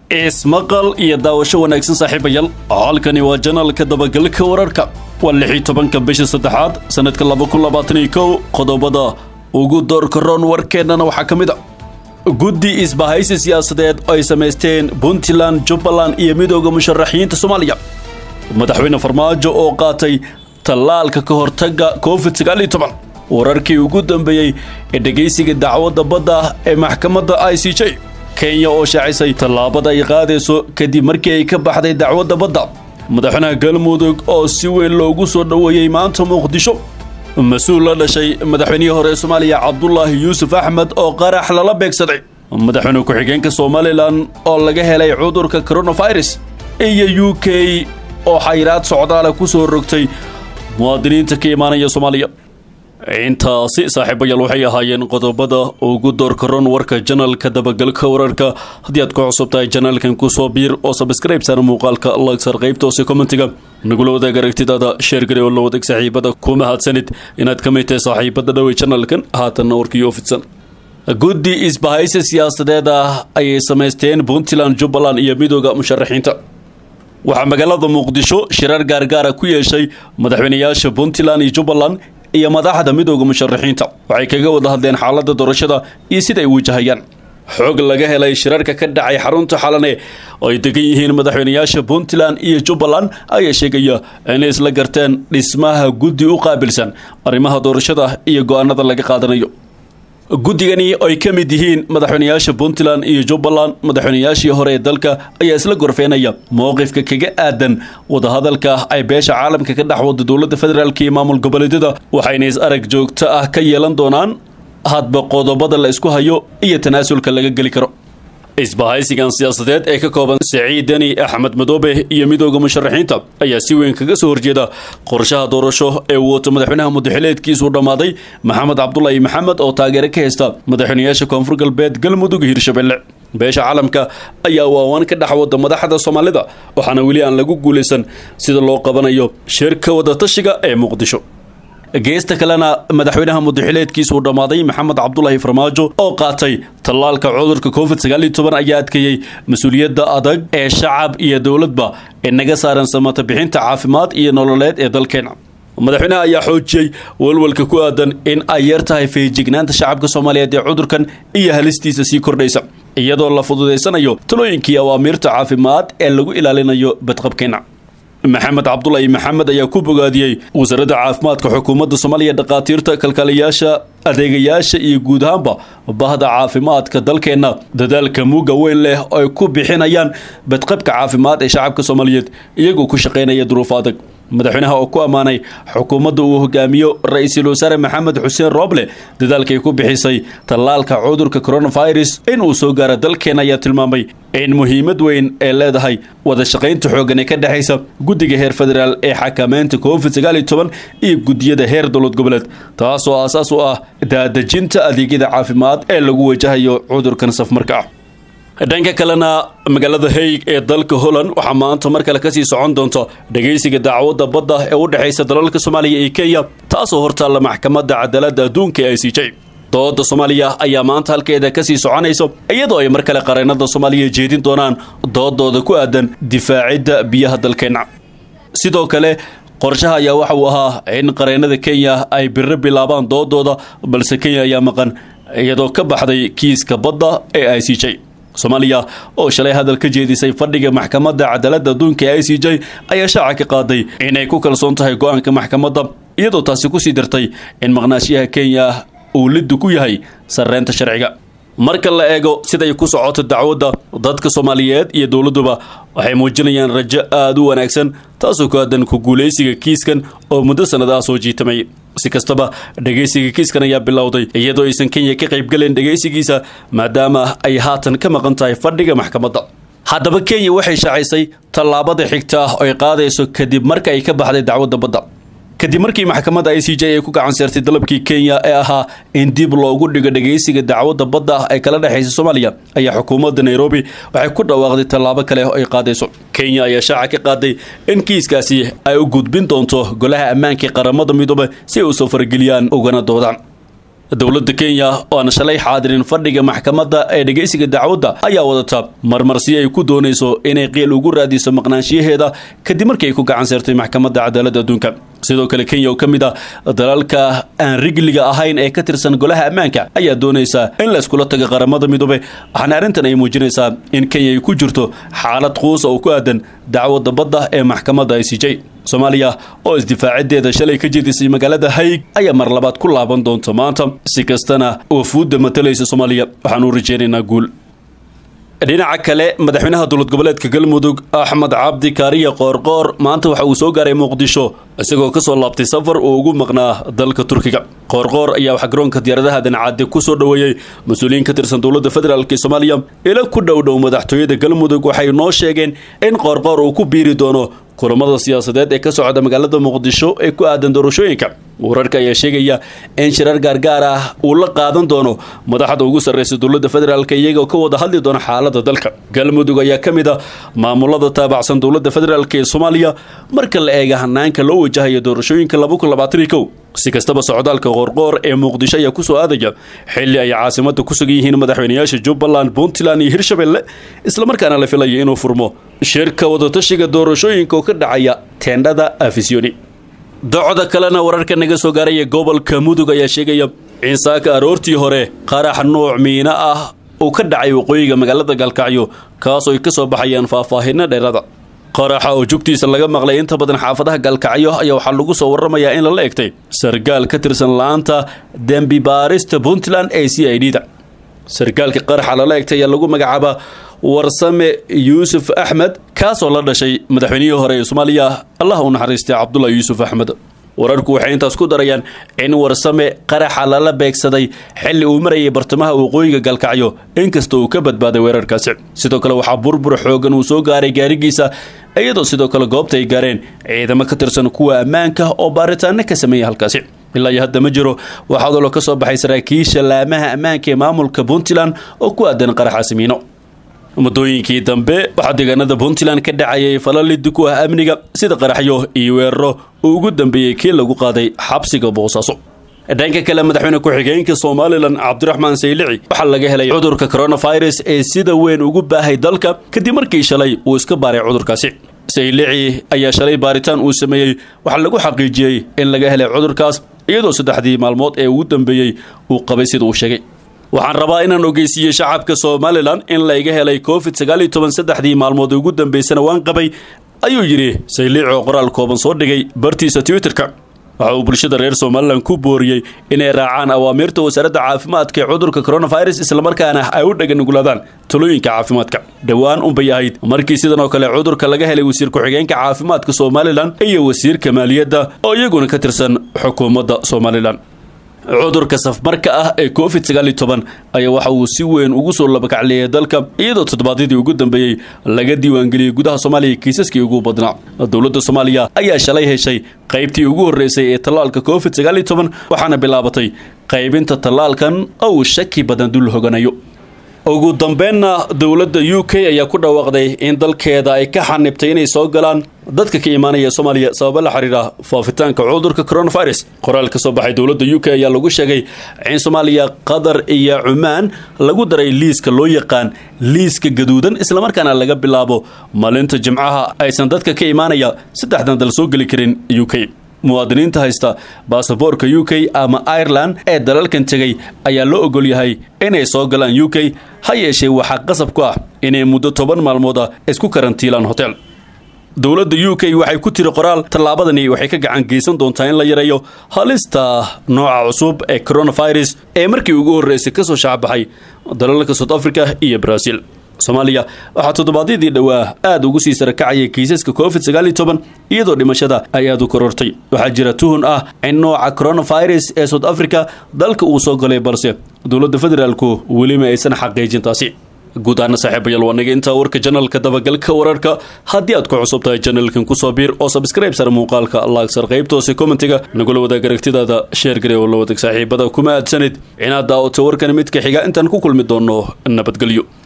ismaqal iyo daawasho wanaagsan saaxiibayaal halkani waa janaalka dabagalka wararka waa lixii tobanka bisha saddexaad sanadka laba kun labaatan iyo kow qodobada ugu doorka roon warkeennana waxaa ka mid a guddi isbahaysi siyaasadeed oo ay samaysteen puntland jubbaland iyo midooda musharaxiinta soomaaliya madaxweyne farmaajo oo qaatay tallaalka ka hortagga covid sagaal iyo toban wararkii ugu dambeeyey ee dhegaysiga dacwadda badda ee maxkamadda i c j kenya oo shaacisay tallaabada ay qaadayso kadib markii ay ka baxday dacwadda badda madaxweynaha galmudug oo si weyn loogu soo dhoweeyey maanta muqdisho mas-uul la dhashay madaxweynihii hore ee soomaaliya cabdulaahi yuusuf axmed oo qarax lala beegsaday madaxweyne ku-xigeenka somalilan oo laga helay cudurka coronavirus iyo u k oo xayiraad socdaala ku soo rogtay muwaadiniinta ka imaanaya soomaaliya intaasi saaxiibayaal waxay ahaayeen qodobada ugu doorka ron warka janalka dabagalka wararka haddii aad ku cusub tahay janaalkan kusoo biir oo sabskrayb saar muuqaalka lagsar qaybta hoose commentiga nagula wadaag aragtidaada sheergare oo la wadaag saaxiibada ku mahadsanid inaad ka mid tahay saaxiibada dhowey janalkan haatanna warkii oo fidsan guddi isbahaysi siyaasadeed ah ayay samaysteen puntland jubbaland iyo midooda musharaxiinta waxaa magaalada muqdisho shirar gaargaara ku yeeshay madaxweynayaasha puntland iyo jubbaland iyo madaxda midooda musharaxiinta waxay kaga wada hadleen xaaladda doorashada iyo sida ay wajahayaan xoog laga helay shirarka ka dhacay xarunta xalane oo ay degan yihiin madaxweynayaasha puntland iyo jubbaland ayaa sheegaya inay isla garteen dhismaha guddi u qaabilsan arrimaha doorashada iyo go-aanada laga qaadanayo guddigani ay ka mid yihiin madaxweynayaasha puntland iyo jubbaland madaxweynayaashii hore ee dalka ayaa isla gorfeenaya mowqifka kaga aadan wadahadalka ay beesha caalamka ka dhex wada dowladda federaalk iyo maamul goboleedyada waxayna is arag joogto ah ka yeelan doonaan hadba qodobada la isku hayo iyo tanaasulka laga geli karo isbahaysigan siyaasadeed ee ka kooban siciid deni axmed madoobe iyo midooda musharaxiinta ayaa si weyn kaga soo horjeeda qorshaha doorasho ee uu wato madaxweynaha mudaxileedkiisuu dhammaaday maxamed cabdulaahi maxamed oo taageero ka haysta madaxweynayaasha koonfur galbeed galmudug iyo hirshabelle beesha caalamka ayaa waawan ka dhex wada madaxda soomaalida waxaana weli aan lagu guulaysan sida loo qabanayo shirka wadatashiga ee muqdisho geesta kalena madaxweynaha mudaxileedkiisuu dhammaaday maxamed cabdulaahi farmaajo oo qaatay tallaalka cudurka covid sagaal iyo toban ayaa adkeeyey mas-uuliyadda adag ee shacab iyo dowladba ee naga saaran samata bixinta caafimaad iyo nololeed ee dalkeena madaxweynaha ayaa xoojiyey walwalka ku aadan in ay yar tahay feejignaanta shacabka soomaaliyeed ee cudurkan iyo halistiisa sii kordhaysa iyadoo la fududaysanayo talooyinkii awaamiirta caafimaad ee lagu ilaalinayo badqabkeena maxamed cabdulaahi maxamed ayaa ku bogaadiyey wasaaradda caafimaadka xukuumadda soomaaliya dhakhaatiirta kalkaaliyaasha adeegayaasha iyo guud ahaanba bahda caafimaadka dalkeenna dadaalka muuga weyn leh oo ay ku bixinayaan badqabka caafimaad ee shacabka soomaaliyeed iyagoo ku shaqaynaya duruuf adag madaxweynaha oo ku ammaanay xukuumadda uu hogaamiyo ra-iisul wasaare maxamed xuseen rooble dadaalkay ku bixisay tallaalka cudurka coronavirus in uu soo gaaro dalkeena ayaa tilmaamay in muhiimad weyn ee leedahay wada shaqaynta xooggan ee ka dhexaysa guddiga heer federaal ee xakameynta covid sagaal iyo toban iyo guddiyada heer dowlad goboleed taasoo aasaas u ah daadejinta adeegyada caafimaad ee lagu wajahayo cudurkan safmarka ah dhanka kalena magaalada haig ee dalka holland waxaa maanta mar kale kasii socon doonta dhegaysiga dacwadda badda ee u dhexaysa dalalka soomaaliya iyo kenya taasoo hortaalla maxkamadda cadaaladda adduunka ee i c j dooda soomaaliya ayaa maanta halkeeda kasii soconaysa iyadoo ay mar kale qareenada soomaaliya jeedin doonaan doodooda ku aadan difaacidda biyaha dalkeenna sidoo kale qorshaha ayaa waxa uu ahaa in qareenada kenya ay biro bilaabaan doodooda balse kenya ayaa maqan iyadoo ka baxday kiiska badda ee i c j soomaaliya oo shalay hadal ka jeedisay fadhiga maxkamadda cadaaladda adduunka ee i c j ayaa shaaca ka qaaday inay ku kalsoon tahay go-aanka maxkamadda iyadoo taasi kusii dartay in maqnaashiyaha kenya uu liddu ku yahay sarreynta sharciga marka la eego siday ku socoto dacwadda dadka soomaaliyeed iyo dowladduba waxay muujinayaan rajo aada u wanaagsan taasoo ku aadan ku guulaysiga kiiskan oo muddo sannad ah soo jiitamay si kastaba dhegaysiga kiiskan ayaa bilowday iyadoo aysan kenya ka qaybgalen dhegaysigiisa maadaama ay haatan ka maqan tahay fadhiga maxkamadda haddaba kenya waxay shaacisay tallaabada xigta ah oo ay qaadayso kadib marka ay ka baxday dacwadda badda kadib markii maxkamadda i c j ay ku gacan seertay dalabkii kenya ee ahaa in dib loogu dhigo dhegaysiga dacwadda badda ah ee kala dhexaysa soomaaliya ayaa xukuumadda nairobi waxay ku dhawaaqday tallaabo kale oo ay qaadayso kenya ayaa shaaca ka qaaday in kiiskaasi ay u gudbin doonto golaha ammaanka ee qaramada midoobe si ay u soo farageliyaan ugana doodaan dowladda kenya oo aan shalay xaadirin fadhiga maxkamadda ee dhegaysiga dacwadda ayaa wadata marmarsi ay ku doonayso inay qiil ugu raadiso maqnaanshiyaheeda kadib markii ay ku gacan seertay maxkamadda cadaaladda adduunka sidoo kale kenya oo ka mid ah dalalka aan rigliga ahayn ee ka tirsan golaha ammaanka ayaa doonaysa in la iskula taga qaramada midoobe waxaana arrintan ay muujinaysaa in kenya ay ku jirto xaalad quusa oo ku aadan dacwadda badda ee maxkamadda i c j soomaaliya oo isdifaacideeda shalay ka jedisay magaalada hayg ayaa mar labaad ku laaban doonta maanta si kastana wafuudda matalaysa soomaaliya waxaan u rajaynaynaa guul dhinaca kale madaxweynaha dowlad goboleedka galmudug axmed cabdi kaariya qoorqoor maanta waxa uu soo gaaray muqdisho isagoo kasoo laabtay safar uu ugu maqnaa dalka turkiga qoorqoor ayaa waxaa garoonka diyaaradaha dancadde ku soo dhoweeyey mas-uuliyiin ka tirsan dowladda federaalk ee soomaaliya ila ku dhow dhow madaxtooyada galmudug waxay noo sheegeen in qoorqoor uu ku biiri doono kulamada siyaasadeed ee ka socda magaalada muqdisho ee ku aadan doorashooyinka wararka ayaa sheegaya in shirar gaargaar ah uu la qaadan doono madaxda ugu sarreysa dowladda federaalk iyagoo ka wada hadli doona xaalada dalka galmudug ayaa ka mid a maamulada taabacsan dowladda federaalk ee soomaaliya marka la eega hanaanka loo wajahayo doorashooyinka si kastaba socdaalka qoorqoor ee muqdisho ayaa kusoo aadaya xilli ay caasimada ku sugan yihiin madaxweynayaasha jubbaland puntland iyo hirshabelle islamarkaana la filaya inuu furmo shirka wadatashiga doorashooyinka oo ka dhacaya teendhada afisiyoni docda kalena wararka naga soo gaaraya gobolka mudug ayaa sheegaya in saaka aroortii hore qarax nuuc miino ah uu ka dhacay waqooyiga magaalada galkacyo kaasoo ay ka soo baxayaan faahfaahinno dheerada qaraxa oo jugtiisa laga maqlay inta badan xaafadaha galkacyo ayaa waxaa lagu soo waramayaa in lala egtay sargaal ka tirsan la-aanta dembi baarista puntland ee c i d da sargaalka qaraxa lala egtay ayaa lagu magacaabaa warsame yuusuf axmed kaasoo la dhashay madaxweynihii hore ee soomaaliya allah u naxariistay cabdullah yuusuf axmed wararku waxay intaas ku darayaan in warsame qaraxa lala beegsaday xilli uu marayay bartamaha waqooyiga galkacyo inkasta uu ka badbaaday weerarkaasi sidoo kale waxaa burbur xoogan uu soo gaaray gaarigiisa iyadoo sidoo kale goobta ay gaareen ciidamo ka tirsan kuwa ammaanka oo baaritaano ka sameeya halkaasi ilaa iyo hadda ma jiro waxaa dolo ka soo baxay saraakiisha laamaha ammaanka ee maamulka puntland oo ku aadan qaraxaasi miino muddooyinkii dambe waxaa deegaanada puntland ka dhacayay falalidi ku ah amniga sida qaraxyo iyo weeraro uu ugu dambeeyey kii lagu qaaday xabsiga boosaaso dhanka kale madaxweyne ku-xigeenka somalilan cabdiraxmaan saylici waxaa laga helay cudurka coronavirus ee sida weyn ugu baahay dalka kadib markii shalay uu iska baaray cudurkaasi saylici ayaa shalay baaritaan uu sameeyey waxaa lagu xaqiijiyey in laga helay cudurkaas iyadoo saddexdii maalmood ee ugu dambeeyey uu qabay sida uu sheegay waxaan rabaa inaan ogeysiiyo shacabka somalilan in layga helay covid sagaal iyo toban saddexdii maalmood ugu dambeysana waan qabay ayuu yidhi sayliic oo qoraal kooban soo dhigay bartiisa twitterka waxa uu bulshada reer somalilan ku booriyey inay raacaan awaamiirta wasaaradda caafimaadka ee cudurka coronavirus islamarkaana ay u dhaganugulaadaan talooyinka caafimaadka dhowaan unbay ahayd markii sidan oo kale cudurka laga helay wasiir ku-xigeenka caafimaadka somalilan iyo wasiirka maaliyadda oo iyaguna ka tirsan xukuumadda somalilan cudurka safmarka ah ee covid sagaal iyo toban ayaa waxa uu si weyn ugu soo labakacleeyay dalka iyadoo toddobaadyadii ugu dambeeyey laga diiwaangeliyey gudaha soomaaliya kiisaskii ugu badnaa dowladda soomaaliya ayaa shalay heshay qaybtii ugu horreysay ee tallaalka covid sagaal iyo toban waxaana bilaabatay qaybinta tallaalkan oo uu shaki badan dul hoganayo ugu dambeynna dowladda u k ayaa ku dhawaaqday in dalkeeda ay ka xanibtay inay soo galaan dadka ka imaanaya soomaaliya sababa la xiriira faafitaanka cudurka coronavirus qoraal ka soo baxay dowladda u k ayaa lagu sheegay in soomaaliya qatar iyo cumaan lagu daray liiska loo yaqaan liiska gaduudan islamarkaana laga bilaabo maalinta jimcaha aysan dadka ka imaanaya saddexdan dal soo geli karin u k muwaadiniinta haysta baasaboorka u k ama ireland ee dalalkan tegay ayaa loo ogol yahay inay soo galaan u k ha yeeshee waxaa qasab ku ah inay muddo toban maalmooda isku karantiilaan hotel dowladda u k waxay ku tiri qoraal tallaabadani waxay ka gacan geysan doontaa in la yareeyo halista nooca cusub ee coronavirus ee markii ugu horreysay kasoo shacbaxay dalalka south africa iyo brazil soomaaliya waxaa toddobaadyadii dhowaa aada ugu sii sarakacayay kiisaska covid sagaal iyo toban iyadoo dhimashada ay aada u korortay waxaa jira tuhun ah in nooca coronavirus ee south africa dalka uu soo galay balse dowladda federaalku welima aysan xaqiijin taasi guud ahaana saaxiibayaal waa naga intaa warka janalka dabagalka wararka haddii aad ku cusub tahay janalkan kusoo biir oo sabskrayb sar muuqaalka laagsar qaybtoose kommentiga nagula wadaag aragtidaada sheer gare oo la wadag saaxiibada kuma aadsanid inaad daawato warkan midka xiga intaan ku kulmi doonno nabadgelyo